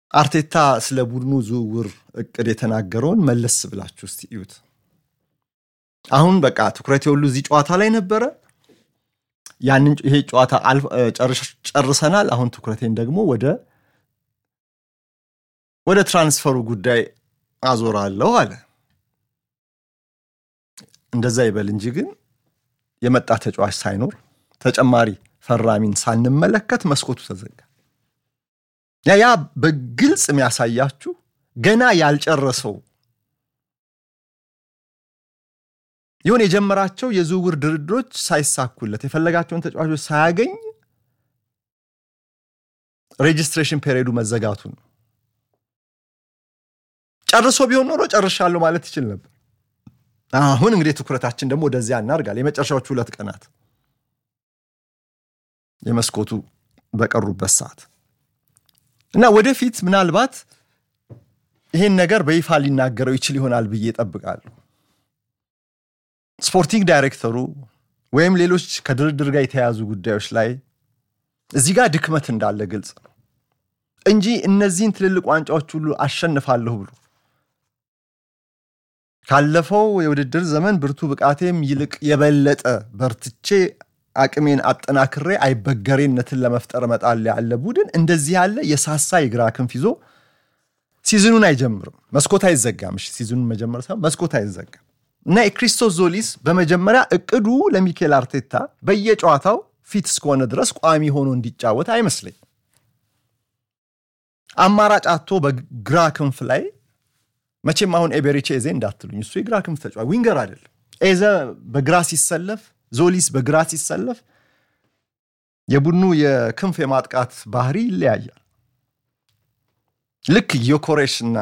አርቴታ ስለ ቡድኑ ዝውውር እቅድ የተናገረውን መለስ ብላችሁ እስቲ እዩት። አሁን በቃ ትኩረት የሁሉ እዚህ ጨዋታ ላይ ነበረ። ያንን ይሄ ጨዋታ ጨርሰናል። አሁን ትኩረቴን ደግሞ ወደ ወደ ትራንስፈሩ ጉዳይ አዞራለሁ አለ። እንደዛ ይበል እንጂ ግን የመጣ ተጫዋች ሳይኖር ተጨማሪ ፈራሚን ሳንመለከት መስኮቱ ተዘጋ። ያ ያ በግልጽ የሚያሳያችሁ ገና ያልጨረሰው ይሁን የጀመራቸው የዝውውር ድርድሮች ሳይሳኩለት የፈለጋቸውን ተጫዋቾች ሳያገኝ ሬጅስትሬሽን ፔሪዮዱ መዘጋቱ ነው። ጨርሶ ቢሆን ኖሮ ጨርሻለሁ ማለት ይችል ነበር። አሁን እንግዲህ ትኩረታችን ደግሞ ወደዚያ እናርጋል። የመጨረሻዎቹ ሁለት ቀናት የመስኮቱ በቀሩበት ሰዓት እና ወደፊት ምናልባት ይሄን ነገር በይፋ ሊናገረው ይችል ይሆናል ብዬ እጠብቃለሁ። ስፖርቲንግ ዳይሬክተሩ ወይም ሌሎች ከድርድር ጋር የተያያዙ ጉዳዮች ላይ እዚህ ጋር ድክመት እንዳለ ግልጽ ነው እንጂ እነዚህን ትልልቅ ዋንጫዎች ሁሉ አሸንፋለሁ ብሎ ካለፈው የውድድር ዘመን ብርቱ ብቃቴም ይልቅ የበለጠ በርትቼ አቅሜን አጠናክሬ አይበገሬነትን ለመፍጠር እመጣለሁ ያለ ቡድን እንደዚህ ያለ የሳሳ የግራ ክንፍ ይዞ ሲዝኑን አይጀምርም። መስኮት አይዘጋም። እሺ ሲዝኑን መጀመር ሳይሆን መስኮት አይዘጋም እና የክሪስቶስ ዞሊስ በመጀመሪያ እቅዱ ለሚኬል አርቴታ በየጨዋታው ፊት እስከሆነ ድረስ ቋሚ ሆኖ እንዲጫወት አይመስለኝም። አማራጭ አቶ በግራ ክንፍ ላይ መቼም አሁን ኤቤሬቺ ኤዜ እንዳትሉኝ፣ እሱ የግራ ክንፍ ተጫዋች ዊንገር አይደለም። ኤዘ በግራ ሲሰለፍ፣ ዞሊስ በግራ ሲሰለፍ የቡድኑ የክንፍ የማጥቃት ባህሪ ይለያያል። ልክ ዮኮሬሽ እና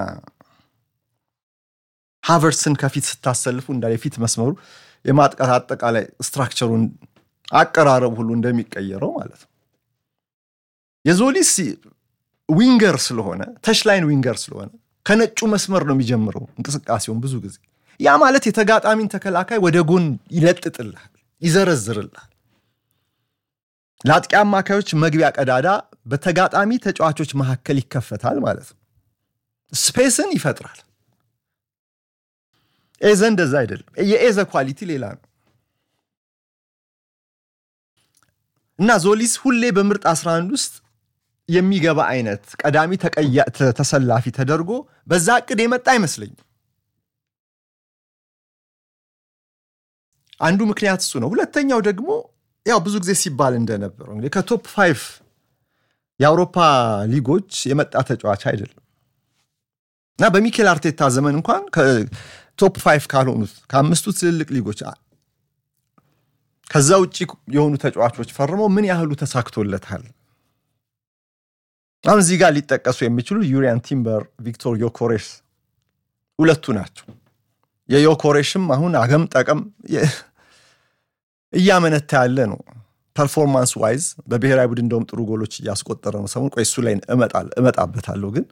ሃቨርትስን ከፊት ስታሰልፉ እንዳ የፊት መስመሩ የማጥቃት አጠቃላይ ስትራክቸሩን አቀራረብ ሁሉ እንደሚቀየረው ማለት ነው። የዞሊስ ዊንገር ስለሆነ ተሽላይን ዊንገር ስለሆነ ከነጩ መስመር ነው የሚጀምረው እንቅስቃሴውን ብዙ ጊዜ። ያ ማለት የተጋጣሚን ተከላካይ ወደ ጎን ይለጥጥልሃል፣ ይዘረዝርልሃል። ለአጥቂ አማካዮች መግቢያ ቀዳዳ በተጋጣሚ ተጫዋቾች መካከል ይከፈታል ማለት ነው። ስፔስን ይፈጥራል። ኤዘ እንደዛ አይደለም። የኤዘ ኳሊቲ ሌላ ነው እና ዞሊስ ሁሌ በምርጥ 11 ውስጥ የሚገባ አይነት ቀዳሚ ተሰላፊ ተደርጎ በዛ እቅድ የመጣ አይመስለኝም። አንዱ ምክንያት እሱ ነው። ሁለተኛው ደግሞ ያው ብዙ ጊዜ ሲባል እንደነበረው እንግዲህ ከቶፕ ፋይቭ የአውሮፓ ሊጎች የመጣ ተጫዋች አይደለም እና በሚኬል አርቴታ ዘመን እንኳን ከቶፕ ፋይቭ ካልሆኑት ከአምስቱ ትልልቅ ሊጎች ከዛ ውጭ የሆኑ ተጫዋቾች ፈርመው ምን ያህሉ ተሳክቶለታል? አሁን እዚህ ጋር ሊጠቀሱ የሚችሉ ዩሪያን ቲምበር፣ ቪክቶር ዮኮሬሽ ሁለቱ ናቸው። የዮኮሬሽም አሁን አገም ጠቀም እያመነታ ያለ ነው። ፐርፎርማንስ ዋይዝ በብሔራዊ ቡድን እንደውም ጥሩ ጎሎች እያስቆጠረ ነው። ሰሞኑን ቆይ እሱ ላይ እመጣበታለሁ። ግን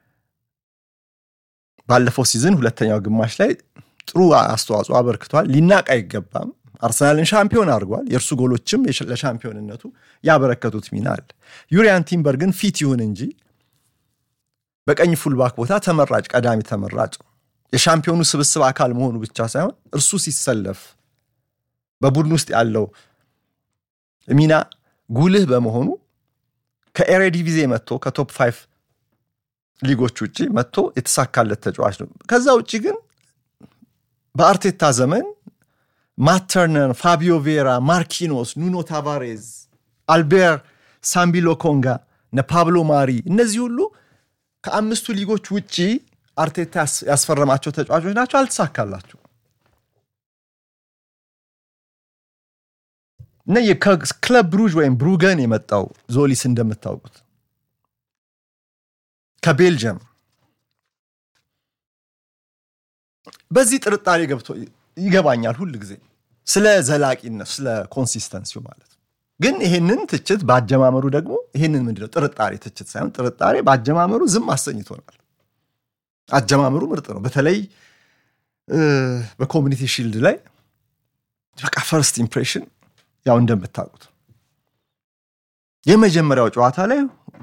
ባለፈው ሲዝን ሁለተኛው ግማሽ ላይ ጥሩ አስተዋጽኦ አበርክቷል። ሊናቅ አይገባም። አርሰናልን ሻምፒዮን አድርጓል። የእርሱ ጎሎችም ለሻምፒዮንነቱ ያበረከቱት ሚና አለ። ዩሪያን ቲምበር ግን ፊት ይሁን እንጂ በቀኝ ፉልባክ ቦታ ተመራጭ ቀዳሚ ተመራጭ የሻምፒዮኑ ስብስብ አካል መሆኑ ብቻ ሳይሆን እርሱ ሲሰለፍ በቡድን ውስጥ ያለው ሚና ጉልህ በመሆኑ ከኤሬዲቪዜ መጥቶ ከቶፕ ፋይቭ ሊጎች ውጭ መጥቶ የተሳካለት ተጫዋች ነው። ከዛ ውጭ ግን በአርቴታ ዘመን ማተርነር፣ ፋቢዮ ቬራ፣ ማርኪኖስ፣ ኑኖ ታቫሬዝ፣ አልቤር ሳምቢሎ ኮንጋ፣ እነ ፓብሎ ማሪ እነዚህ ሁሉ ከአምስቱ ሊጎች ውጭ አርቴታ ያስፈረማቸው ተጫዋቾች ናቸው። አልተሳካላቸው እና ከክለብ ብሩዥ ወይም ብሩገን የመጣው ዞሊስ እንደምታውቁት ከቤልጅየም በዚህ ጥርጣሬ ገብቶ ይገባኛል ሁል ጊዜ ስለ ዘላቂነት ስለ ኮንሲስተንሲው ማለት ነው። ግን ይሄንን ትችት በአጀማመሩ ደግሞ ይሄንን ምንድነው ጥርጣሬ ትችት ሳይሆን ጥርጣሬ በአጀማመሩ ዝም አሰኝቶናል። አጀማመሩ ምርጥ ነው። በተለይ በኮሚኒቲ ሺልድ ላይ በቃ ፈርስት ኢምፕሬሽን ያው እንደምታውቁት የመጀመሪያው ጨዋታ ላይ